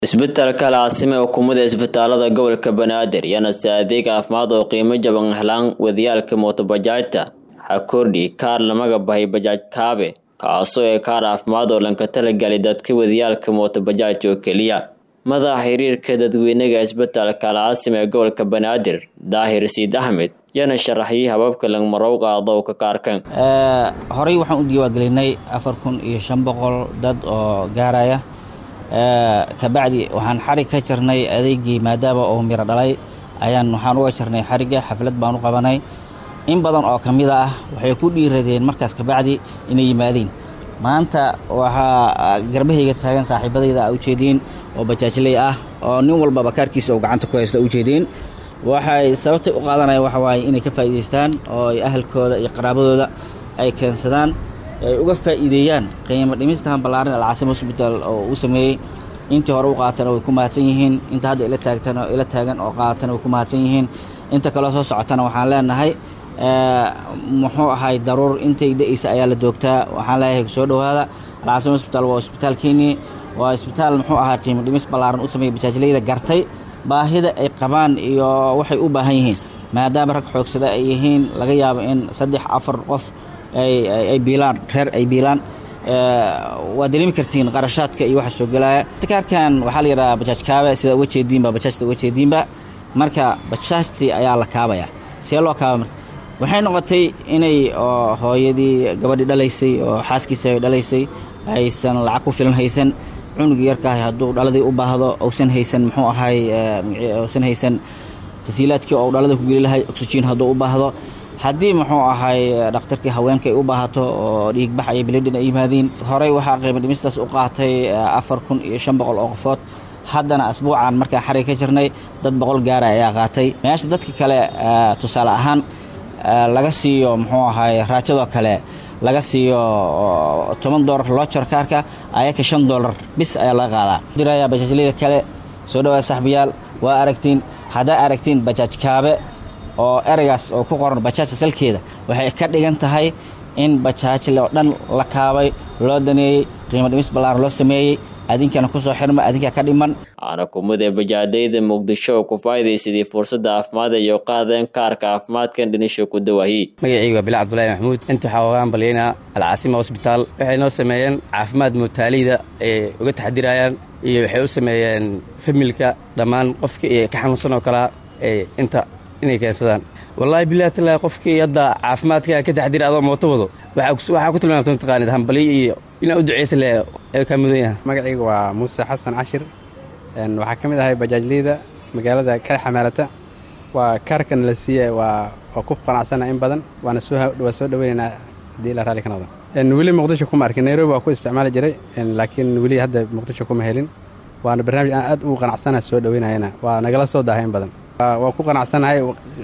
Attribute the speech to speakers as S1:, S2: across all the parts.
S1: isbitaalka alcaasime oo kumida isbitaalada gobolka banaadir yana si adeeg caafimaad oo qiimo jaban helaan wadayaalka mootobajaajta ha kordhi kaar lamaga bahay bajaaj kaabe kaasoo ee kaar caafimaad oo lanka talagalay dadka wadayaalka mootobajaaj oo keliya madaxa xiriirka dadweynaga isbitaalka alcaasime ee gobolka banaadir daahir siid axmed yana sharaxyay hababka langmarow qaado ka kaarkan
S2: horey waxaan u diiwaangelinay afar kun iyo shan boqol dad oo gaaraya kabacdi waxaan xarig ka jarnay adeegii maadaama oo miro dhalay ayaan waxaan uga jarnay xarigga xaflad baan u qabanay in badan oo ka mida ah waxay ku dhiiradeen markaas kabacdi inay yimaadeen maanta waxaa garbahayga taagan saaxiibadayda a ujeediin oo bajaajley ah oo nin walbaba kaarkiisa oo gacanta ku haysta ujeediin waxay sababtay u qaadanaya waxa waaye inay ka faa'iidaystaan oo ay ahalkooda iyo qaraabadooda ay keensadaan ay uga faa'iideeyaan qiimo dhimistahan ballaaran alcaasim hosbitaal oo uu sameeyey intii hore u qaatana way ku mahadsan yihiin inta hadda ila taagtan ila taagan oo qaatana way ku mahadsan yihiin inta kaloo soo socotana waxaan leenahay muxuu ahay daruur intay da-aysa ayaa la doogtaa waxaan leeyahay soo dhowaada alcaasim hosbitaal waa isbitaalkeenii waa isbitaal muxuu ahaa qiimo dhimis ballaaran u sameeyey bajaajleyda gartay baahida ay qabaan iyo waxay u baahan yihiin maadaama rag xoogsada ay yihiin laga yaabo in saddex afar qof ay biilaan reer ay biilaan waa dareemi kartiin qarashaadka iyo waxa soo gelaya kaarkan waxaa la yidhaha bajaaj kaabe sida uga jeediinba bajaajta uga jeediinba marka bajaajtii ayaa la kaabaya see loo kaaba marka waxay noqotay inay hooyadii gabadhii dhalaysay oo xaaskiisa ay dhalaysay aysan lacag ku filan haysan cunugii yarkaahay hadduu dhaladii u baahdo uusan haysan muxuu ahay uusan haysan tasiilaadkii oo dhalada ku geli lahay oxygen hadduu u baahdo haddii muxuu ahay dhakhtarkii haweenka ay u baahato oo dhiigbax iyo bilidhin ay yimaadiin horey waxaa qiimo dhimistaas u qaatay afar kun iyo shan boqol oo qofood haddana asbuucan markaan xarig ka jirnay dad boqol gaara ayaa qaatay meesha dadka kale tusaale ahaan laga siiyo muxuu ahay raajadoo kale laga siiyo toban doolar loojar kaarka ayaka shan doolar bis ayaa laga qaadaa diraya bajaajleyda kale soo dhawaada saxbiyaal waa aragtiin haddaa aragtiin bajaaj kaabe oo ereygaas oo ku qoran bajaajta salkeeda waxay ka dhigan tahay in bajaajle oo dhan la kaabay loo daneeyey qiimo dhimis ballaaran loo sameeyey adinkana kusoo xirma adinkaa ka dhiman
S1: waxaana kumid ee bajaadayda muqdisho oo ku faa'iidaysadii fursadda caafimaad iyo qaadeen kaarka caafimaadkan dhinisho ku dawaahi
S3: magacaygu waa bilaa cabdulahi maxamuud inta waxaa ogaan balyaynaa alcaasima hosbitaal waxay noo sameeyeen caafimaad muutaaliyda ay uga taxdirayaan iyo waxay u sameeyeen familka dhammaan qofka iyo ka xanuunsan oo kalea ee inta inay keensadaan wallaahi bilahi tallaahi qofkii hadda caafimaadka ka taxdira adoo mooto wado waxaa ku tilmaamta mataqaanid hambaliyo iyo inaa u duceysa le ee kaa mudan yaha
S4: magacayga waa muuse xasan cashir waxaa ka mid ahay bajaajleyda magaalada ka xamaalata waa kaarkan la siiya waa waa ku qanacsana in badan waana waa soo dhaweynaynaa haddii la raalli ka noqdo weli muqdisho kuma arkin nairobi waa ku isticmaali jiray laakiin weli hadda muqdisho kuma helin waana barnaamij aan aad ugu qanacsana soo dhaweynayana waa nagala soo daahay in badan waa ku qanacsanahay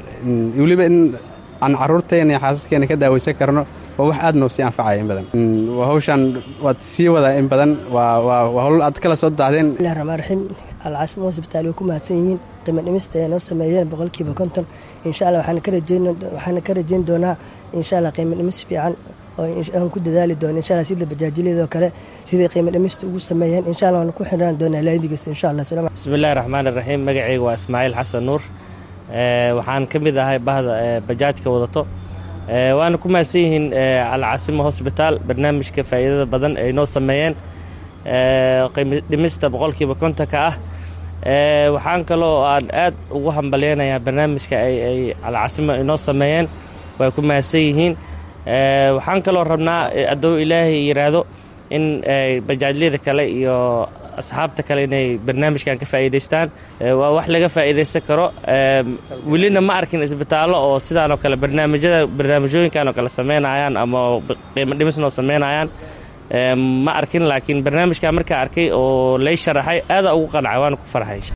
S4: weliba in aan carruurteena iyo xaasaskeena ka daaweysan karno waa wax aad noo sii anfacaya in badan hawshaan waad sii wadaa in badan waa howl aad kala soo daahdeen
S5: bismillahi raxmaan raxiim alcaasimo hosbitaal way ku mahadsan yihiin qiimo dhimista ay noo sameeyeen boqolkiiba konton insha allah waxaana ka rajeyn doonaa insha allah qiimo dhimis fiican aan ku dadaali doono insha allah sida bajaajileedoo kale siday qiimo dhimista ugu sameeyeen insha allah waana ku xirnaan doonaa laadigiis insha allah
S6: bismillahi raxmaan raxiim magacayga waa ismaaciil xasan nuur waxaan ka mid ahay bahda bajaajka wadato waana ku mahadsan yihiin alcaasimo hosbitaal barnaamijka faa'iidada badan ay noo sameeyeen qiimo dhimista boqolkiiba kontonka ah waxaan kaloo aan aad ugu hambalyeynayaa barnaamijka ay alcaasimo inoo sameeyeen way ku mahadsan yihiin waxaan kaloo rabnaa hadduu ilaahay yidhaahdo in bajaajyada kale iyo asxaabta kale inay barnaamijkan ka faa'iidaystaan waa wax laga faa'iidaysan karo welina ma arkin isbitaallo oo sidaanoo kale barnaamijyada barnaamijyooyinkan oo kale samaynayaan ama qiimo dhimisnoo samaynayaan ma arkin laakiin barnaamijkan markaa arkay oo lay sharaxay aadaa ugu qancay waana ku farxay